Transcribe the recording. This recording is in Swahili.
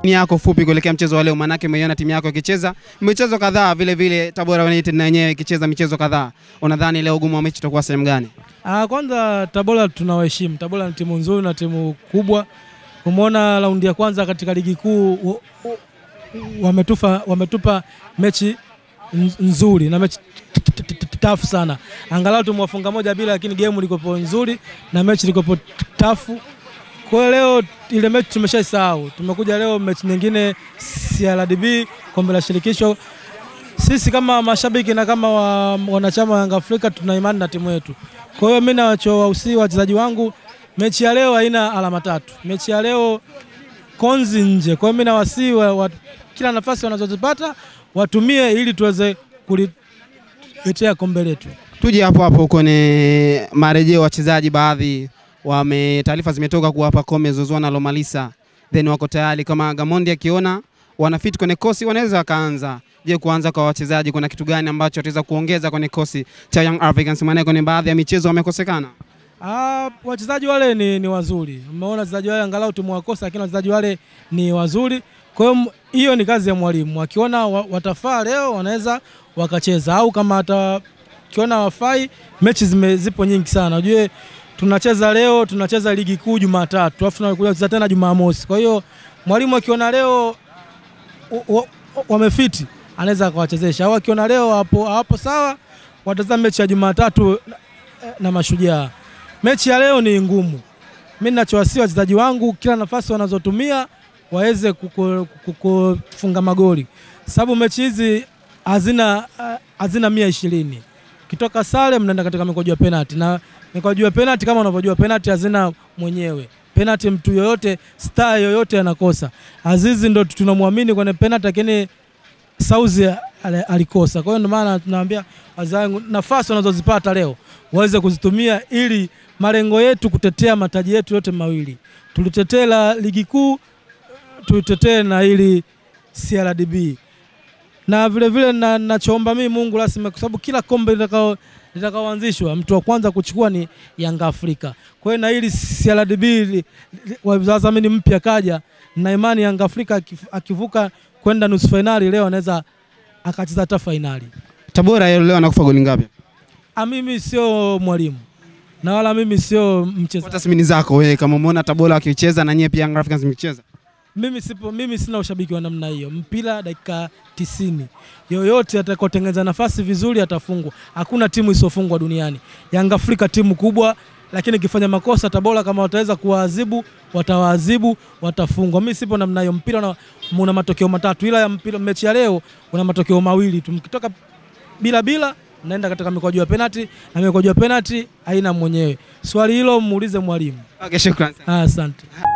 Ni yako fupi kuelekea mchezo wa leo, maanake umeiona timu yako ikicheza michezo kadhaa, vile vile Tabora United na yenyewe ikicheza michezo kadhaa. Unadhani leo ugumu wa mechi utakuwa sehemu gani? Ah, kwanza Tabora tunawaheshimu. Tabora ni timu nzuri na timu kubwa. Umeona raundi ya kwanza katika ligi kuu u- u- wametufa wametupa mechi nz- nzuri na mechi t- t- t- t- tafu sana. Angalau tumewafunga moja bila, lakini game ilikopo nzuri na mechi ilikopo tafu. Kwa hiyo leo ile mechi tumeshaisahau. Tumekuja leo mechi nyingine CRDB kombe la shirikisho. Sisi kama mashabiki na kama wa, wanachama wa Yanga Afrika tuna imani na timu yetu. Kwa hiyo mimi nawachowahusia wachezaji wangu, mechi ya leo haina alama tatu. Mechi ya leo konzi nje. Kwa hiyo mimi nawasihi wa, wa, kila nafasi wanazozipata watumie ili tuweze kuliletea kombe letu. Tuje hapo hapo kwenye marejeo wachezaji, baadhi wame taarifa zimetoka kuwa Pacome Zouzoua na Lomalisa then wako tayari, kama Gamondi akiona wanafit kwenye kosi wanaweza wakaanza. Je, kuanza kwa wachezaji kuna kitu gani ambacho wataweza kuongeza kwenye kosi cha Young Africans? Maana kwenye baadhi ya michezo wamekosekana. Ah, wachezaji wale ni, ni wazuri. Umeona wachezaji wale angalau tumewakosa, lakini wachezaji wale ni wazuri. Kwa hiyo m- hiyo ni kazi ya mwalimu. Akiona wa, watafaa leo wanaweza wakacheza, au kama atakiona wafai, mechi zime, zipo nyingi sana. Ujue tunacheza leo, tunacheza ligi kuu Jumatatu, alafu tunakuja kucheza tena Jumamosi. Kwa hiyo mwalimu akiona leo wa- wa- wamefiti anaweza akawachezesha, au akiona leo hapo hapo sawa, watazama mechi ya Jumatatu na, na Mashujaa. Mechi ya leo ni ngumu. Mimi ninachowasia wachezaji wangu kila nafasi wanazotumia waweze kuku- kuku- kufunga magoli, sababu mechi hizi hazina ah, hazina mia ishirini. Kitoka sare mnaenda katika mikojo ya penalti, na mikojo ya penalti kama unavyojua penalti hazina mwenyewe penalti, mtu yoyote star yoyote anakosa. Azizi ndo tunamwamini kwenye penalti, lakini Sauzi ali- alikosa. Kwa hiyo ndio maana tunawaambia wazee wangu nafasi wanazozipata leo waweze kuzitumia ili malengo yetu kutetea mataji yetu yote mawili, tulitetee la ligi kuu, tulitetee na ili CRDB na vile vile na, nachoomba mimi Mungu rasmi, kwa sababu kila kombe litakao litakaoanzishwa mtu wa kwanza kuchukua ni Yanga Afrika. Kwa hiyo na ili CRDB li- li- wadhamini mpya kaja, na imani Yanga Afrika akif- akivuka kwenda nusu fainali leo anaweza akacheza hata fainali. Tabora leo anakufa goli ngapi? Ah, mimi sio mwalimu na wala mimi sio Kwa mchezaji. tathmini zako wewe, kama umeona Tabora wakicheza na nyie pia Young Africans mkicheza Mimi sipo, mimi sina ushabiki wa namna hiyo. Mpira dakika tisini, yoyote atakaotengeneza nafasi vizuri atafungwa. Hakuna timu isiyofungwa duniani. Yanga Afrika timu kubwa, lakini ikifanya makosa Tabora kama wataweza kuwaadhibu, watawaadhibu, watafungwa. Mimi sipo namna hiyo. Mpira una, una matokeo matatu, ila ya mpira mechi ya leo una matokeo mawili tu. Mkitoka bila bila naenda katika mikwaju ya penalti na mikwaju ya penalti haina mwenyewe. Swali hilo muulize mwalimu. okay, shukrani sana. Ah, Asante.